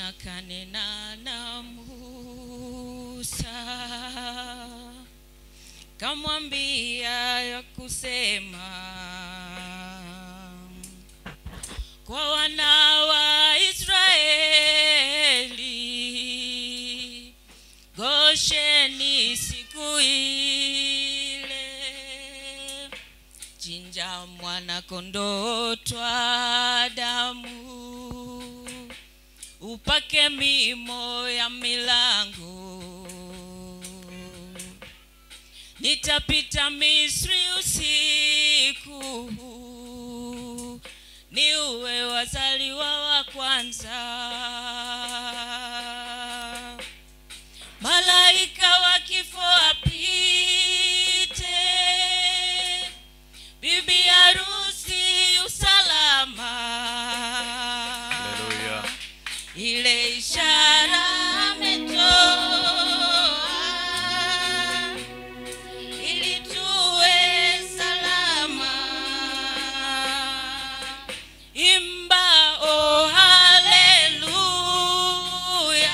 kanena na Musa kamwambia ya kusema kwa wana wa Israeli Gosheni siku ile chinja mwana kondoo twa damu upake mimo ya milango nitapita misri usiku ni uwe wazaliwa wa kwanza malaika wa kifo apite bibi harusi usalama Haleluya. ile ishara ametoa ili tuwe salama imba o haleluya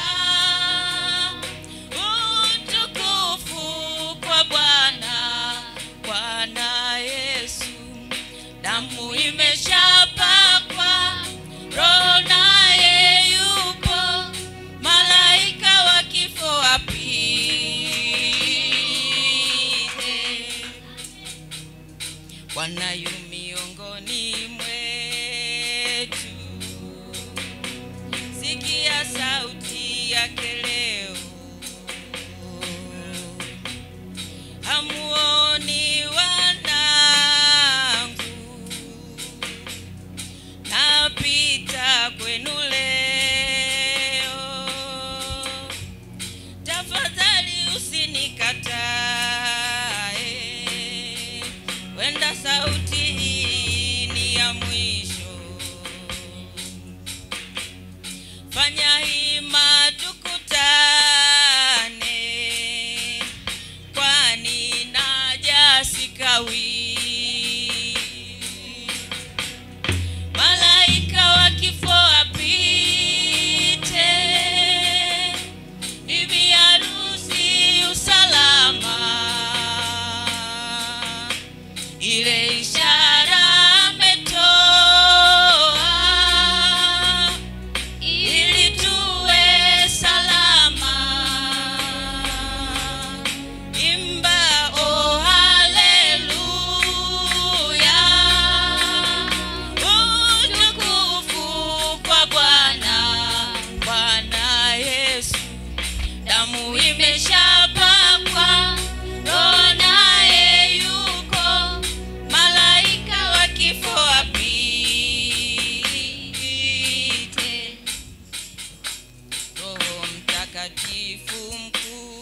utukufu kwa bwana bwana yesu damu imeshapakwa roho naye yupo malaika wa kifo apite bwana yu miongoni mwetu sikia sauti yake leo hamuoni wanangu napita kwenu leo tafadhali usinikatae wenda sauti hii ni ya mwisho fanya hima tukutane kwani naja sikawi malaika wa kifo apite bibi harusi usalama ile ishara ametoa ili tuwe salama imba o haleluya utukufu kwa bwana bwana yesu damu imeshapakwa roho naye yuko malaika wa kifo apite roho mtakatifu mkuu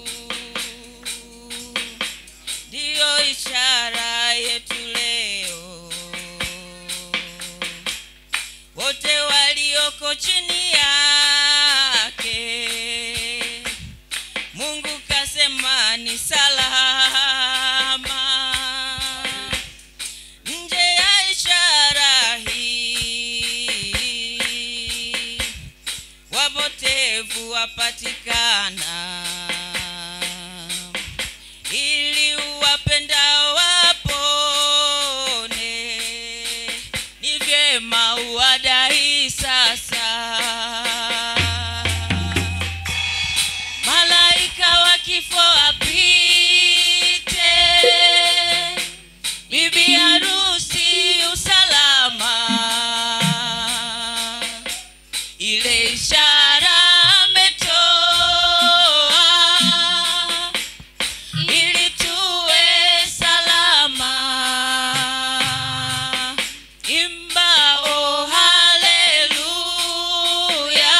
ndiyo ishara yetu leo wote walioko chini yake mungu kasema ni salama nje ya ishara hii wapotevu wapatikana ili uwapendao wapone ni vyema uwadai sasa malaika wa kifo apite bibi harusi usalama ile ishara ametoa ili tuwe salama imba o haleluya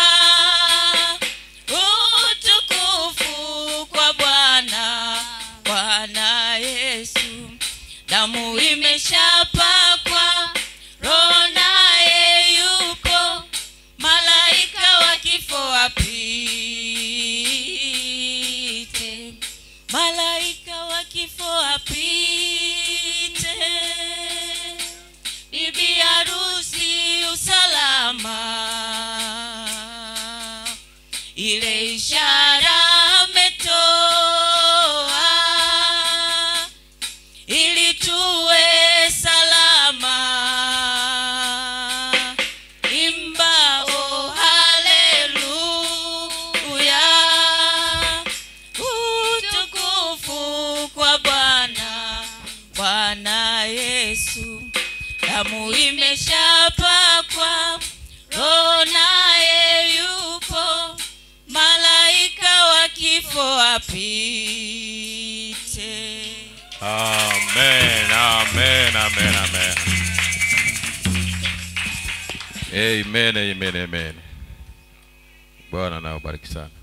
utukufu kwa bwana bwana yesu damu imeshapakwa roho naye yuko malaika wa kifo apite malaika wa kifo apite bibi harusi usalama ile ishara ametoa ili tuwe salama imba o haleluya utukufu kwa bwana bwana yesu damu imeshapakwa roho naye yupo malaika wa kifo apite Amen, amen, amen, amen. Amen, amen, amen. Bwana na ubariki sana.